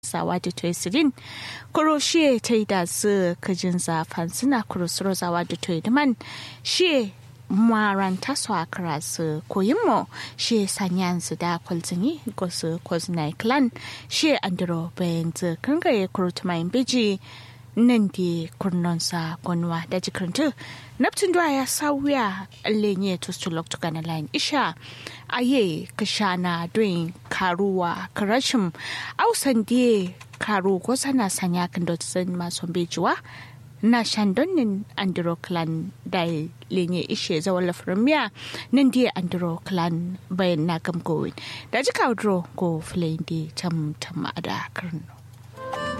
sawa da toisirin kuro shi ta yi da su kajin zafan suna kuro suro zawa da toidiman shi maranta su a kara su koyin mo shi sanyan su da kwalzini ko su kwazinai clan shi andro bayan zu kangaye kuro tumayin biji nan di kurnonsa gonwa da jikirintu naptun da ya sauya lenye tustulok tukana line isha aye kashana doin karuwa karashim ausan die karu ko sana sanya kan dotsin masu bejuwa na shandonin andro clan da lenye ishe zawon lafirmiya nan die andro clan bayan na gamgowin da jika dro go filayin di tam tam a da karnu